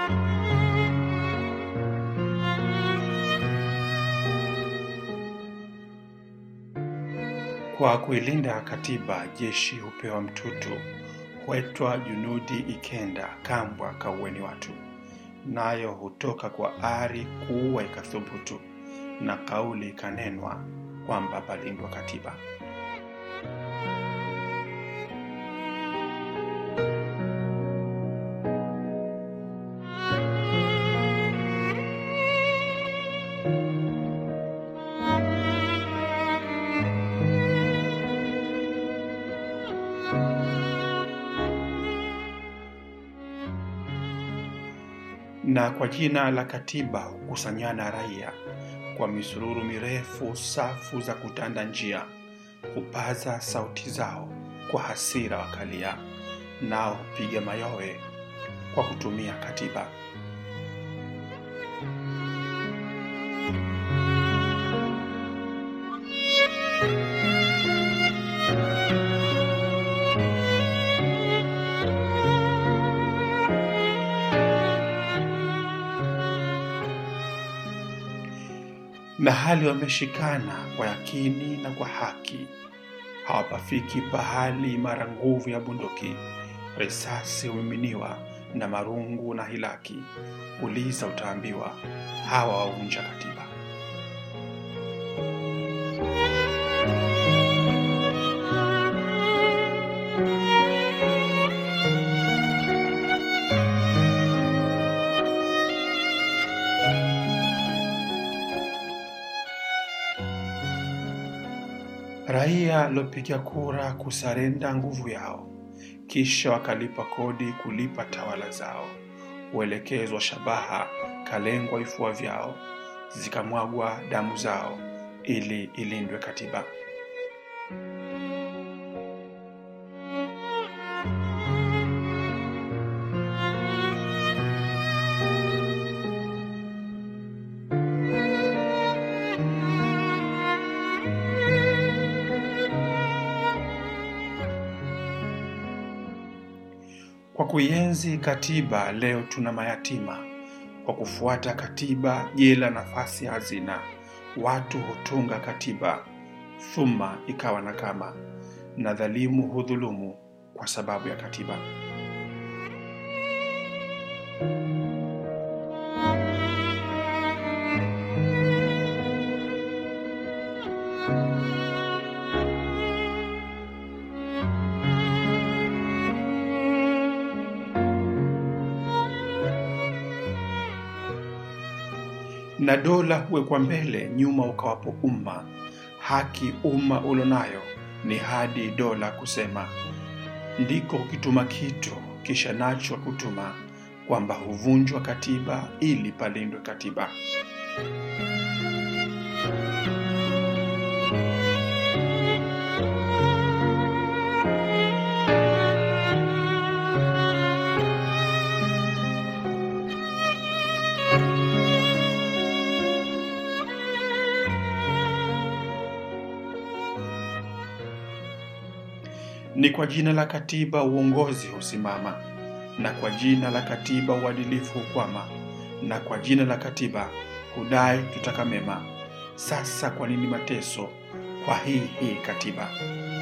Kwa kuilinda katiba, jeshi hupewa mtutu, huetwa junudi ikenda, kambwa kaueni watu, nayo hutoka kwa ari kuua ikathubutu, na kauli ikanenwa kwamba palindwa katiba. na kwa jina la katiba hukusanyana raia kwa misururu mirefu, safu za kutanda njia, hupaza sauti zao kwa hasira wakalia, nao hupiga mayowe kwa kutumia katiba. na hali wameshikana kwa yakini na kwa haki, hawapafiki pahali mara nguvu ya bunduki, risasi humiminiwa na marungu na hilaki. Uliza utaambiwa, hawa wavunja katiba. Raia waliopiga kura kusarenda nguvu yao, kisha wakalipa kodi kulipa tawala zao, huelekezwa shabaha, kalengwa vifua vyao, zikamwagwa damu zao ili ilindwe katiba. Kwa kuienzi katiba, leo tuna mayatima. Kwa kufuata katiba, jela nafasi hazina. Watu hutunga katiba, thuma ikawa na kama, na dhalimu hudhulumu kwa sababu ya katiba. na dola huwekwa mbele, nyuma ukawapo umma. Haki umma ulonayo ni hadi dola kusema, ndiko kukituma kitu kisha nacho kutuma, kwamba huvunjwa katiba ili palindwe katiba. Ni kwa jina la katiba uongozi husimama, na kwa jina la katiba uadilifu hukwama, na kwa jina la katiba hudai tutaka mema. Sasa kwa nini mateso kwa hii hii katiba?